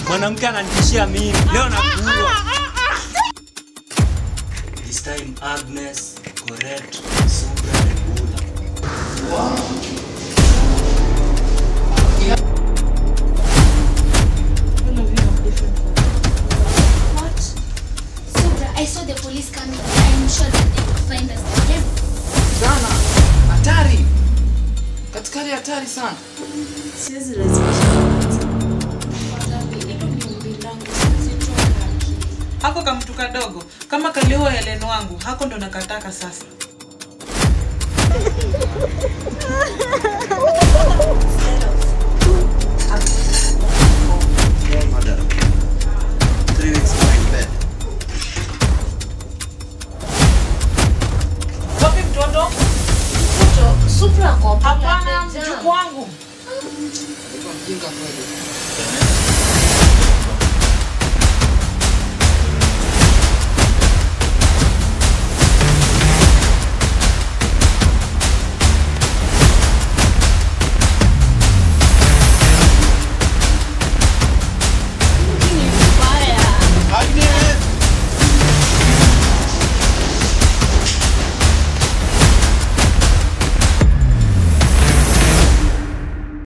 Mwanamke ananitishia mimi. Leo nakuua. This time Agnes, Correct, Subra and Bula. What? Subra, I saw the police coming. I'm sure that they will find us. Yes. Sana. Hatari. Katika hali hatari sana. Siwezi lazimisha. Hilo ni ombi langu. Siwezi toka akili. hako kamtu kadogo kama kaliua Helen wangu hako ndo nakataka sasa Mother. Three weeks now in bed. wapi mtoto Supra kwa hapana mjukuu wangu Mtu mjinga kweli.